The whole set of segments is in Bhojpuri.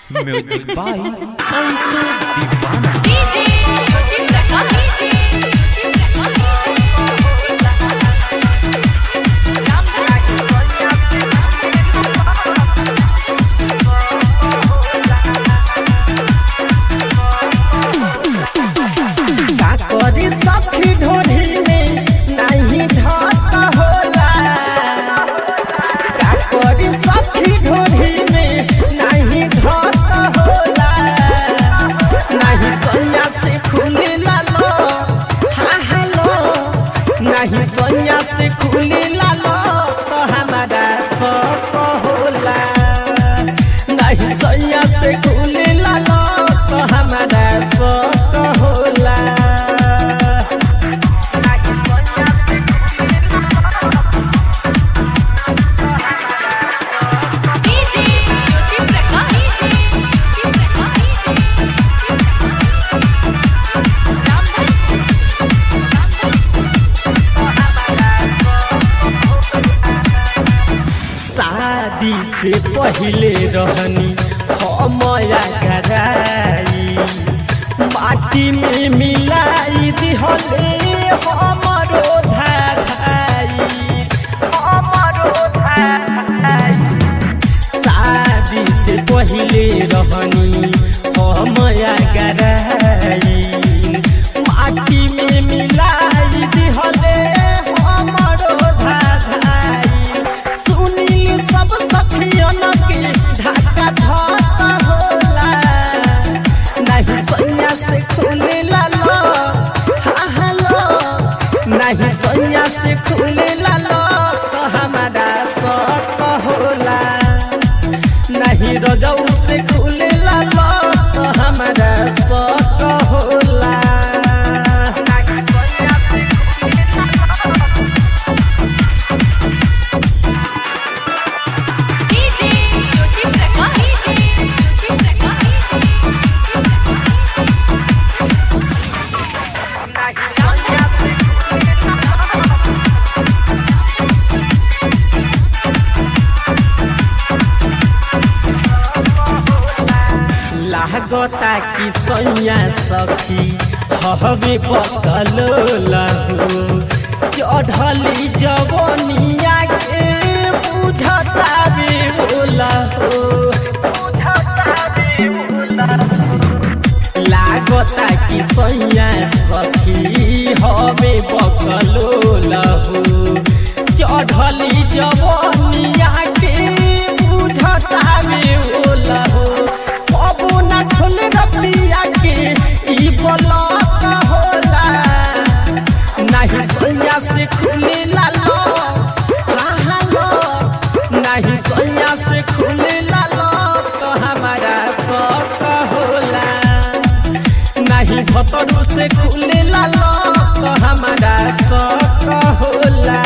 music by Anshu Deewana DJ Jyoti Prakash DJ Jyoti का करी सखी ढोली में नहीं ढाक होला का करी सखी ढोली में नहीं ढाक होला नहीं सैया से खुले लालो हा हेलो नहीं सैया से खुले लालो तो हमारा शौक होला नहीं सैया से खुले लालो तो हमारा शौक होला डीजे ज्योति प्रकाश डीजे ज्योति शादी से पहले रहनी हमया कराई माटी में मिलाई दिहले हमरो धाई हमरो धाई शादी से पहले रहनी हमया कराई माटी में मिलाई दिहले हमरो धाई सुनील सब सखियन के ढाका धाका होला नहीं सैया से खुले लालो हा हेलो नहीं सैया से खुले लालो तो हमारा शौक होला नहीं रजऊ से खुले लालो तो हमारा शौक होला डीजे ज्योति प्रकाश डीजे ज्योति लागता कि सैया सखी हवे पकल लहू चढ़ली जवनिया के बुझता बे लहू लागता कि सैया सखी हवे पकलो लहू चढ़ली जवनिया के बुझता बे लहू अब न खुल रतिया के ई बलक होला नहीं सैया से खुले लालो हाँ हालो नहीं सैया से खुले लालो तो हमारा शौक होला नहीं भतरू से खुले लालो तो हमारा शौक होला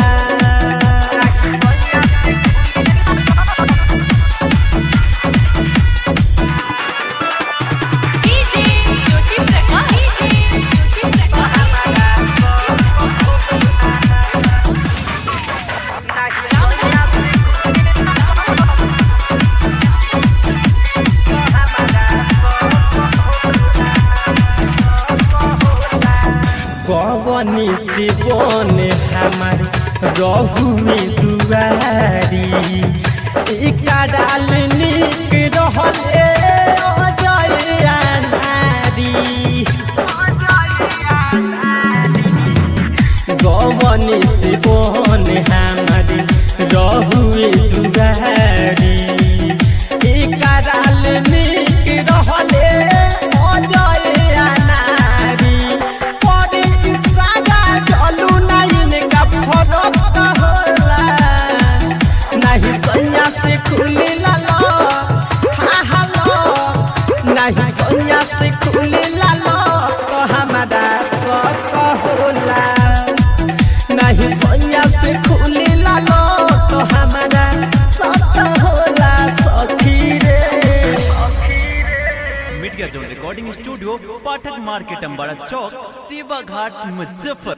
डीजे ज्योति प्रकाश डीजे ज्योति कवनी से बने हमार रहू में दुआरी इका डाल निक रहले अजय नारी गवनी से बने हमार रहू में दुआरी इका डाल निक रहले अजय नारी परे इशारा चलू नहीं का फरक होला नहीं सैया से खुले लालो हा हालो नहीं सैया से खुले लालो तो हमारा शौक होला नहीं सैया से खुले लालो तो हमारा शौक होला सखी रे media zone recording studio Pathak market Ambara चौक सेवा घाट मुजफ्फर